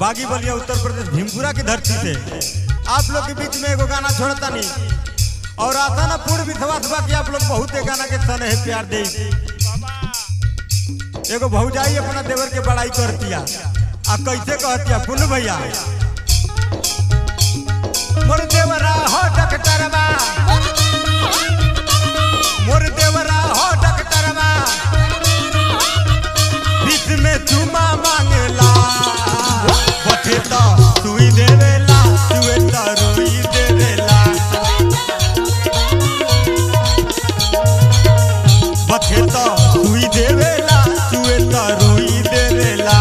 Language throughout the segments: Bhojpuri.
बागी बलिया उत्तर प्रदेश भीमपुरा की धरती से आप लोग के बीच में एगो गाना छोड़ता नहीं और आता ना पूर्व विश्वास बा कि आप लोग बहुत ए गाना के सन है प्यार दे एगो भौजाई अपना देवर के बड़ाई करतिया आ कैसे कहतिया पुन भैया मोर देवरा हो डकटरवा मोर देवरा हो डकटरवा बीच में चुमा मांगेला बठे तो सुई देवेला सुए तो रुई देवेला बठे तो सुई देवेला सुए तो रुई देवेला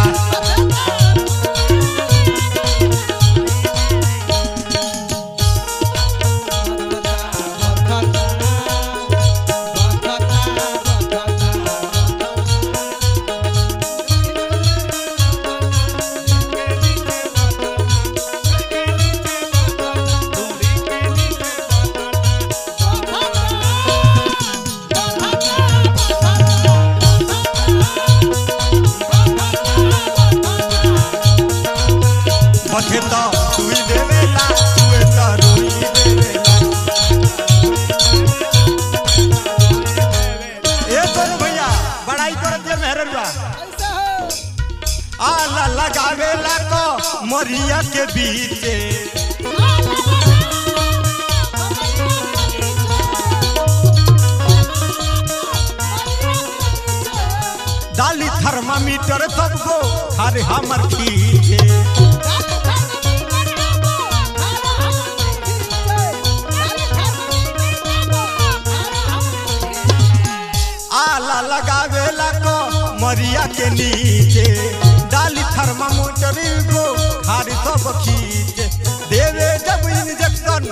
बठे तो सुई देवेला सुए तो रुई देवेला ए तोरे भैया बड़ाई करत जे मेहररुआ आला लगावेला को मरिया के बीचे डाली थर्मामीटर सबको खारे हमर खींचे आला लगावेला को मरिया के नीचे डाली थर्मामीटर को खारे सब खींचे देवे जब इंजेक्शन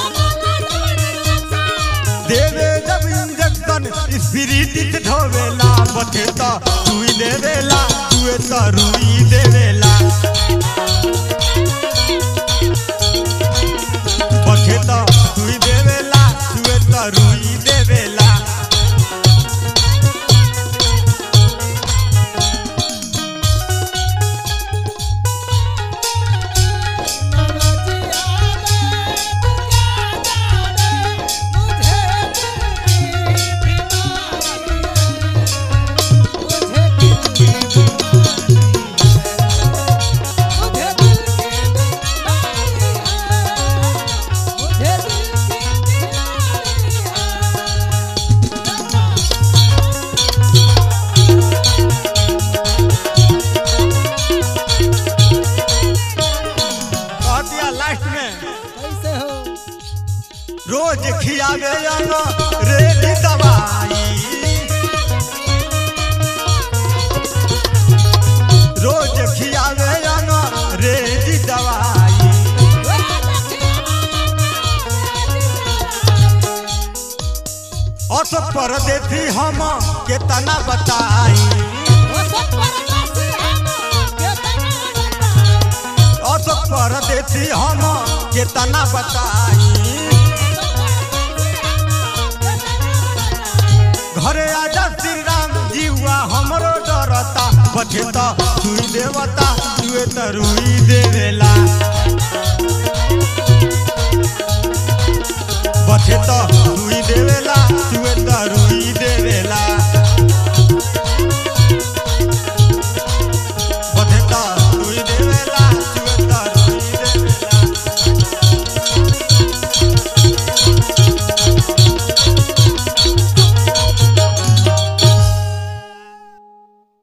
देवे जब इंजेक्शन स्पिरिट ढोवेला बथे तो सुई देवेला सुए तो रुई देवेला बथे तो सुई देवेला सुए तो रुई देवेला कह दिया लास्ट में रोज खियावे अनो रेडी दवाई रोज खियावे अनो रेडी दवाई अशोक परदेसी हम केतना बताई अशोक परदेसी हम केतना बताई घरे आजा श्री राम जीवा हमरो डरता बचे तो सुई देवता सुए तो रुई देवेला बचे तो